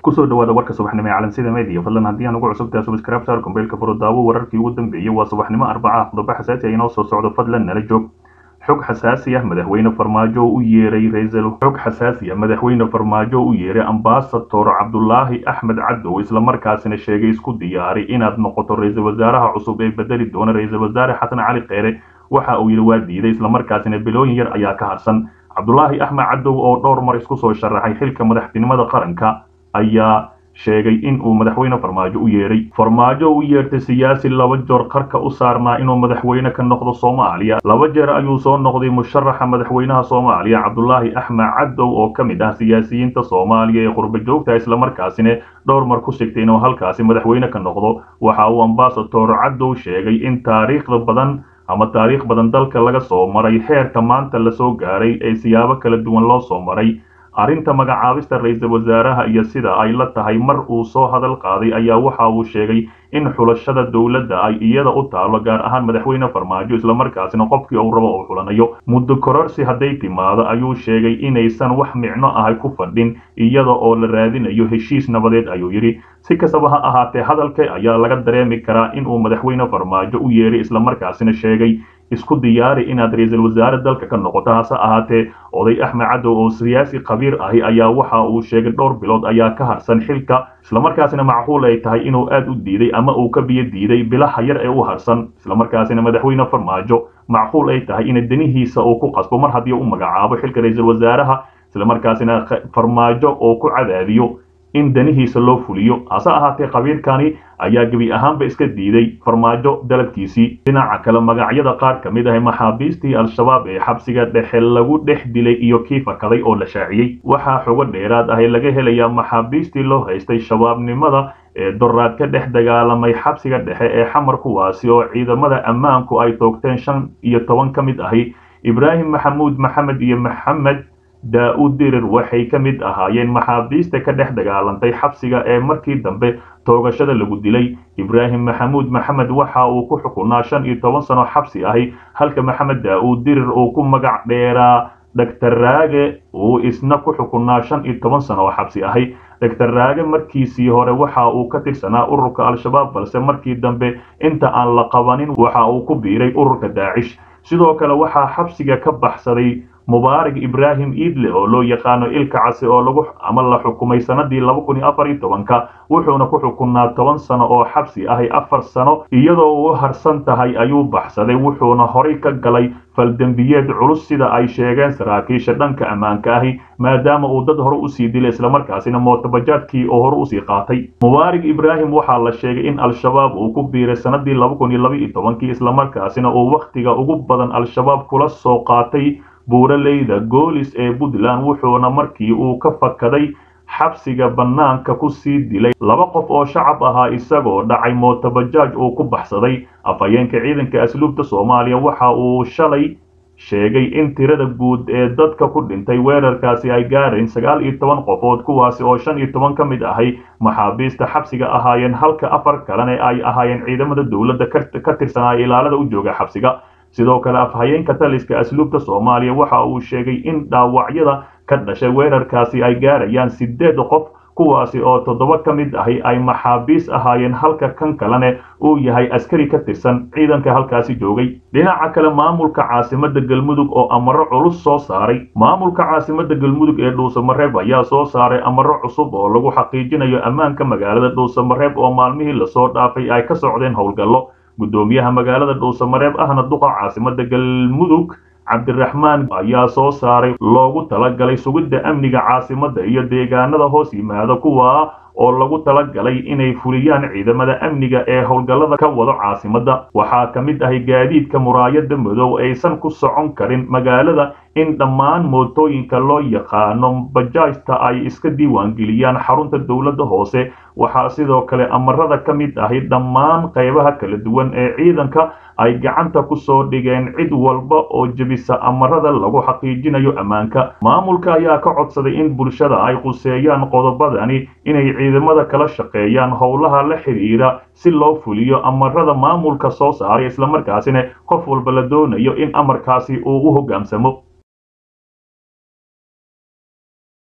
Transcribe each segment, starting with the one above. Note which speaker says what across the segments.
Speaker 1: kusoo dhawaada warka subaxnimo ee calansida media fadlan haddii aan ugu cusubtahay subscribe saar kombeylka furo daawo wararkii ugu dambeeyey waa subaxnimo arbaca qodobo xasaasi ah inoo soo socdo fadlan nala joog xog xasaasi ah madaxweyne farmaajo u yeeray raisal xog xasaasi ah madaxweyne farmaajo u yeeray ambasador cabdulaahi axmed cadow islamarkaasina sheegay isku diyaari inaad noqoto ra-iisul wasaaraha cusub ee bedeli doona ra-iisul wasaare xasan cali kheyre waxa uu yidhi waa diiday islamarkaasina bilooyin yar ayaa ka harsan cabdulaahi axmed cadow oo dhowr mar isku soo sharaxay xilka madaxtinimada qaranka ayaa sheegay in uu madaxweyne farmaajo u yeeray farmaajo u yeertay siyaasi laba joor qarka u saarnaa inuu madaxweyne ka noqdo soomaaliya laba jeer ayuu soo noqday musharaxa madaxweynaha soomaaliya cabdulaahi axmed cadow oo ka mid ah siyaasiyiinta soomaaliya ee qurba joogta islamarkaasina dhowr mar ku sigtay inuu halkaasi madaxweyne ka noqdo waxa uu ambasador cadow sheegay in taariikhda badan ama taariikh badan dalka laga soo maray heerka maanta lasoo gaaray ee siyaabo kala duwan loo soo maray arrinta magacaabista ra-iisul wasaaraha iyo sida ay la tahay mar uu soo hadal qaaday ayaa waxa uu sheegay in xulashada dowladda ay iyada u taalo gaar ahaan madaxweyne farmaajo islamarkaasina qofkii uu rabo uu xulanayo muddo kororsi hadday timaado ayuu sheegay inaysan wax micno ahay ku fadhin iyada oo la raadinayo heshiis nabadeed ayuu yidhi si kastaba ha ahaatee hadalka ayaa laga dareemi karaa inuu madaxweyne farmaajo u yeeray islamarkaasina sheegay isku diyaari inaad ra-iisul wasaare dalka ka noqoto hase ahaatee oday axmed cadow oo siyaasi khabiir ahi ayaa waxa uu sheegay dhowr bilood ayaa ka harsan xilka islamarkaasina macquul ay tahay inuu aad u diiday ama uu ka biyo diiday bilaha yar ee u harsan islamarkaasina madaxweyne farmaajo macquul ay tahay in danihiisa uu ku qasbo mar haddii u magacaabo xilka ra-iisul wasaaraha islamarkaasina farmaajo oo ku cadaadiyo in danihiisa loo fuliyo hase ahaatee khabiirkani ayaa gebi ahaanba iska diiday farmaajo dalabkiisii dhinaca kale magacyada qaar ka mid ah maxaabiistii al-shabaab ee xabsiga dhexe lagu dhex dilay iyo kii fakaday oo la shaaciyey waxaa xogo dheeraad ahi laga helayaa maxaabiistii loo haystay shabaabnimada ee doraad ka dhex dagaalamay xabsiga dhexe ee xamar kuwaasi oo ciidamada ammaanku ay toogteen shan iyo toban ka mid ahi ibraahim maxamuud maxamed iyo maxamed daa-uud dirir waxay ka mid ahaayeen maxaabiista ka dhex dagaalantay xabsiga ee markii dambe toogashada lagu dilay ibraahim maxamuud maxamed waxa uu ku xukunaa shan iyo toban sano xabsi ahi halka maxamed daa-uud dirir uu ku magac dheeraa doctor raage uu isna ku xukunaa shan iyo toban sano oo xabsi ahi doctor raage markiisii hore waxa uu ka tirsanaa ururka al-shabaab balse markii dambe inta aan la qabanin waxa uu ku biiray ururka daacish sidoo kale waxaa xabsiga ka baxsaday mubaarak ibraahim iidle oo loo yaqaano ilka casi oo lagu ama la xukumay sanadii laba kun iyo afar iyo tobanka wuxuuna ku xukunaa toban sano oo xabsi ahi afar sano iyadoo uu harsan tahay ayuu baxsaday wuxuuna horay ka galay faldembiyeed culus sida ay sheegeen saraakiisha dhanka ammaanka ahi maadaama uu dad hore usii dilay islamarkaasina mootabajaadkii oo hore usii qaatay mubaarak ibraahim waxaa la sheegay in al-shabaab uu ku biiray sanadii laba kun iyo laba iyo tobankii islamarkaasina uu wakhtiga ugu badan al-shabaab kula soo qaatay buuraleyda goolis ee puntland wuxuuna markii uu ka fakaday xabsiga bannaanka ku sii dilay laba qof oo shacab ahaa isagoo dhacay mootabajaaj uu ku baxsaday afhayeenka ciidanka asluubta soomaaliya waxa uu shalay sheegay in tirada guud ee dadka ku dhintay weerarkaasi ay gaarayn sagaal iyo toban qofood kuwaasi oo shan iyo toban ka mid ahay maxaabiista xabsiga ahaayeen halka afar kalena ay ahaayeen ciidamada dowladda ka tirsanaa ilaalada u jooga xabsiga sidoo kale afhayeenka taliska asluubta soomaaliya waxa uu sheegay in dhaawacyada ka dhashay weerarkaasi ay gaarayaan sideed qof kuwaasi oo toddoba ka mid ahi ay maxaabiis ahaayeen halka kan kalena uu yahay askari ka tirsan ciidanka halkaasi joogay dhinaca kale maamulka caasimada galmudug oo amaro culus soo saaray maamulka caasimada galmudug ee dhuusamareeb ayaa soo saaray amaro cusub oo lagu xaqiijinayo ammaanka magaalada dhuusamareeb oo maalmihii lasoo dhaafay ay ka socdeen howlgallo guddoomiyaha magaalada dhuusamareeb ahna duqa caasimada galmudug cabdiraxmaan ayaa soo saaray loogu talagalay sugidda amniga caasimadda iyo deegaanada hoos yimaada kuwa oo lagu talagalay inay fuliyaan ciidamada amniga ee howlgallada ka wado caasimadda waxaa ka mid ahay gaadiidka muraayada madow aysan ku socon karin magaalada in dhammaan mootooyinka loo yaqaano bajaajta ay iska diiwaangeliyaan xarunta dowladda hoose waxaa sidoo kale amarada ka mid ahi dhammaan qaybaha kala duwan ee ciidanka ay gacanta ku soo dhigeen cid walba oo jebisa amarada lagu xaqiijinayo ammaanka maamulka ayaa ka codsaday in bulshada ay quseeyaan qodobadani inay ciidamada kala shaqeeyaan howlaha la xidhiira si loo fuliyo amarada maamulka soo saaray islamarkaasina qof walba la doonayo in amarkaasi uu u hogaansamo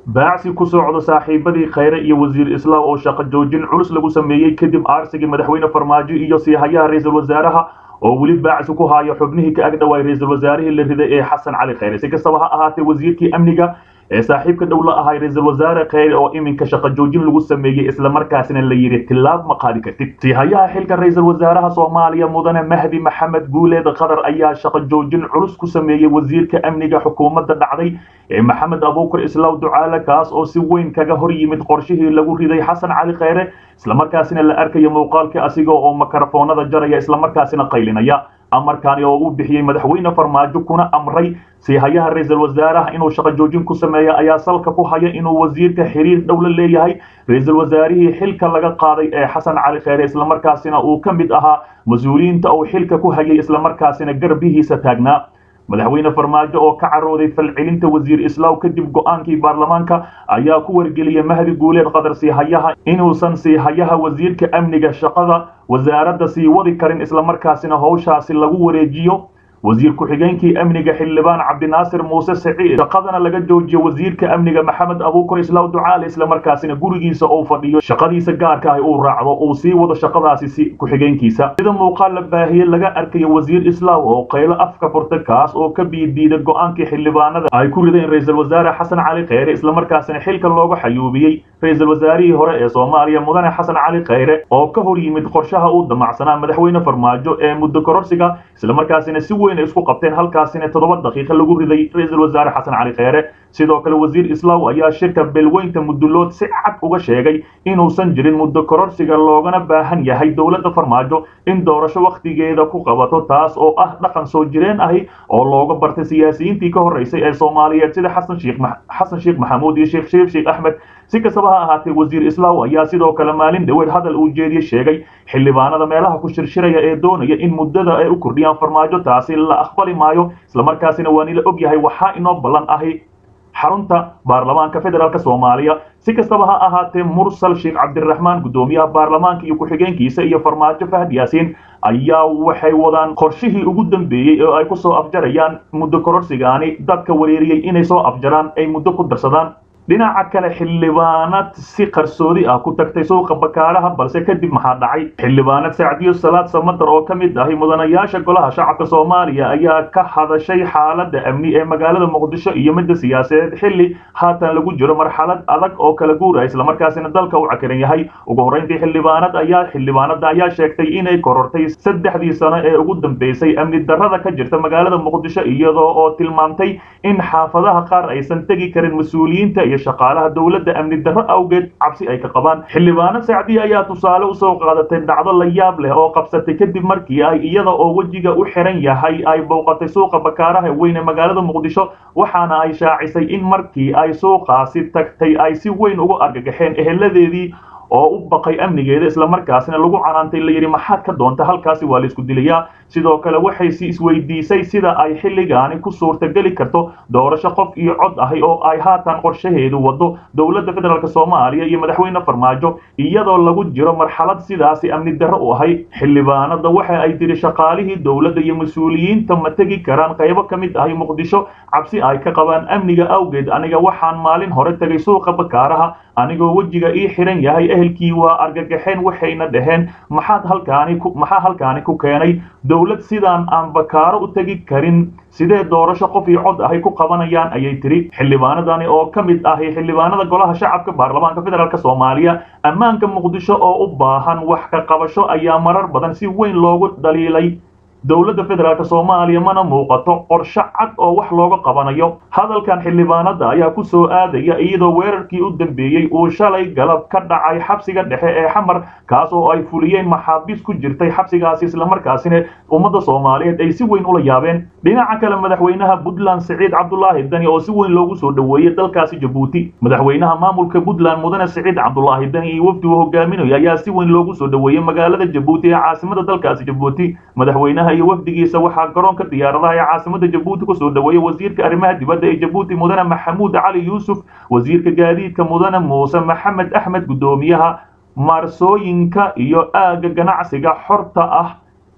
Speaker 1: baacsi ku socdo saaxiibadii khayre iyo wasiir islaam oo shaqo joojin culus lagu sameeyey kadib aarsigii madaxweyne farmaajo iyo siihayaha ra-iisul wasaaraha oo weli baacsi ku haayo xubnihii ka agdhowaay ra-iisul wasaarihii la riday ee xasan cali khayre si kastaba ha ahaatee wasiirkii amniga ee saaxiibka dhow la ahay ra-iisul wasaare kheyre oo iminka shaqo joojin lagu sameeyey islamarkaasina la yidhi tilaab ma qaadi kartid siihayaha xilka ra-iisul wasaaraha soomaaliya mudane mahdi maxamed guuleed qatar ayaa shaqo joojin culus ku sameeyey wasiirka amniga xukuumadda dhacday ee maxamed abuukar islaaw ducaale kaas oo si weyn kaga hor yimid qorshihii lagu riday xasan cali kheyre islamarkaasina la arkayo muuqaalkii asiga oo makarafoonada jaraya islamarkaasina qaylinaya amarkaani oo uu bixiyey madaxweyne farmaajo kuna amray siihayaha ra-iisul wasaaraha inuu shaqo joojin ku sameeya ayaa salka ku haya inuu wasiirka xiriir dhow la leeyahay ra-iisul wasaarihii xilka laga qaaday ee xasan cali kheyre islamarkaasina uu ka mid ahaa mas-uuliyiinta uu xilka ku hayay islamarkaasina garbihiisa taagnaa madaxweyne farmaajo oo ka carooday falcelinta wasiir islaaw kadib go-aankii baarlamaanka ayaa ku wargeliyay mahdi guuleed qatar siihayaha inuusan siihayaha wasiirka amniga shaqada wasaaradda sii wadi karin islamarkaasina howshaasi lagu wareejiyo wasiir ku-xigeenkii amniga xildhibaan cabdinaasir muuse saciid shaqadana laga joojiyo wasiirka amniga maxamed abuukar islaaw ducaale islamarkaasina gurigiisa uu fadhiyo shaqadiisa gaarka ah uu raacdo uu sii wado shaqadaasi si ku-xigeenkiisa sida muuqaal la baahiyey laga arkayo wasiir islaaw oo qaylo afka furta kaas oo ka biidiida go-aankii xildhibaanada ay ku rideen ra-iisul wasaare xasan cali kheyre islamarkaasina xilka looga xayuubiyey ra-iisul wasaarihii hore ee soomaaliya mudane xasan cali kheyre oo ka hor yimid qorshaha uu damacsanaa madaxweyne farmaajo ee muddo kororsiga islamarkaasina si weyn isku qabteen halkaasina toddoba daqiiqa lagu riday ra-iisul wasaare xasan cali kheyre sidoo kale wasiir islaaw ayaa shirka beelweynta muddulood si cad uga sheegay inuusan jirin muddo kororsiga loogana baahan yahay dowladda farmaajo in doorasho wakhtigeeda ku qabato taas oo ah dhaqan soo jireen ahi oo looga bartay siyaasiyiintii ka horreysay ee soomaaliyeed sida xasan sheekh xasan sheekh maxamuud iyo sheekh shariif sheekh axmed si kastaba ha ahaatee wasiir islaaw ayaa sidoo kale maalin dhaweed hadal uu jeediye sheegay xildhibaanada meelaha ku shirshiraya ee doonaya in muddada ay u kordhiyaan farmaajo taasi la aqbali maayo islamarkaasina waa nila og yahay waxaa inoo ballan ahi xarunta baarlamaanka federaalk soomaaliya si kastaba ha ahaatee mursal sheekh cabdiraxmaan guddoomiyaha baarlamaanka iyo ku-xigeenkiisa iyo farmaajo fahad yaasiin ayaa waxay wadaan qorshihii ugu dambeeyey oo ay ku soo afjarayaan muddo kororsigaani dadka wareeriyey inay soo afjaraan ay muddo ku darsadaan dhinaca kale xildhibaanad si qarsoodi ah ku tagtay suuqa bakaaraha balse kadib maxaa dhacay xildhibaanad sacdiyo salaad samatar oo ka mid ahi mudanayaasha golaha shacabka soomaaliya ayaa ka hadashay xaaladda amni ee magaalada muqdisho iyo midda siyaasadeed xilli haatan lagu jiro marxalad adag oo kala guura islamarkaasina dalka u cakiran yahay ugu horreyntii xildhibaanad ayaa xildhibaanada ayaa sheegtay inay korortay saddexdii sano ee ugu dambeysay amni darrada ka jirta magaalada muqdisho iyadoo oo tilmaamtay in xaafadaha qaar aysan tegi karin mas-uuliyiinta iyo shaqaalaha dowladda amni darro awgeed cabsi ay ka qabaan xildhibaano sacdiya ayaa tusaale usoo qaadatay dhacdo la yaab leh oo qabsatay kadib markii ay iyada oo wejiga u xiran yahay ay bowqatay suuqa bakaaraha weyn ee magaalada muqdisho waxaana ay shaacisay in markii ay suuqaasi tagtay ay si weyn uga argagaxeen eheladeedii oo u baqay amnigeeda islamarkaasina lagu canaantay la yidhi maxaad ka doonta halkaasi waa la isku dilayaa sidoo kale waxay si isweydiisay sida ay xilligaani ku suurtageli karto doorasho qof iyo cod ahi oo ay haatan qorshaheedu wado dowladda federaalk soomaaliya iyo madaxweyne farmaajo iyadoo lagu jiro marxalad sidaasi amni darro u ahay xildhibaanada waxa ay tiri shaqaalihii dowladda iyo mas-uuliyiinta ma tegi karaan qaybo ka mid ahi muqdisho cabsi ay ka qabaan amniga awgeed aniga waxaan maalin hore tegay suuqa bakaaraha anigoo wejiga ii xiran yahay ehelkii waa argagaxeen waxayna dhaheen maxaad halkaani maxaa halkaani ku keenay dowlad sidaan aan bakaaro u tegi karin sidee doorasho qof iyo cod ahay ku qabanayaan ayay tiri xildhibaanadani oo ka mid ahi xildhibaanada golaha shacabka baarlamaanka federaalk soomaaliya ammaanka muqdisho oo u baahan wax ka qabasho ayaa marar badan si weyn loogu dhaliilay dowladda federaalk soomaaliya mana muuqato qorshe cad oo wax looga qabanayo hadalkan xildhibaanada ayaa ku soo aadaya iyadoo weerarkii u dambeeyey uu shalay galab ka dhacay xabsiga dhexe ee xamar kaas oo ay fuliyeen maxaabiis ku jirtay xabsigaasi islamarkaasina ummadda soomaaliyeed ay si weyn ula yaabeen dhinaca kale madaxweynaha puntland siciid cabdulaahi dani oo si weyn loogu soo dhoweeyey dalkaasi jabuuti madaxweynaha maamulka puntland mudane siciid cabdulaahi dani iyo wafdi uu hogaaminayo ayaa si weyn loogu soo dhoweeyey magaalada jabuuti ee caasimada dalkaasi jabuuti madaxweynaha iyo wafdigiisa waxaa garoonka diyaaradaha ee caasimada jabuuti kusoo dhoweeyey wasiirka arrimaha dibadda ee jabuuti mudane maxamuud cali yuusuf wasiirka gaadiidka mudane muuse maxamed axmed guddoomiyaha maarsooyinka iyo aagga ganacsiga xorta ah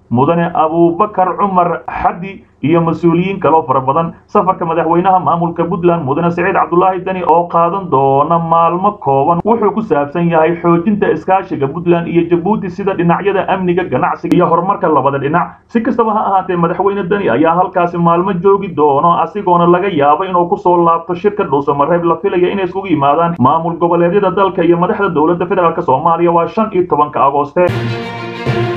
Speaker 1: mudane abubakar cumar xaddi iyo mas-uuliyiin kaloo fara badan safarka madaxweynaha maamulka puntland mudane siciid cabdulaahi deni oo qaadan doona maalmo kooban wuxuu ku saabsan yahay xoojinta iskaashiga puntland iyo jabuuti sida dhinacyada amniga ganacsiga iyo horumarka labada dhinac si kastaba ha ahaatee madaxweyne deni ayaa halkaasi maalmo joogi doono asigoona laga yaabo inuu kusoo laabto shirka dhuusamareeb la filaya inay isugu yimaadaan maamul goboleedyada dalka iyo madaxda dowladda federaalk soomaaliya waa shan iyo tobanka agooste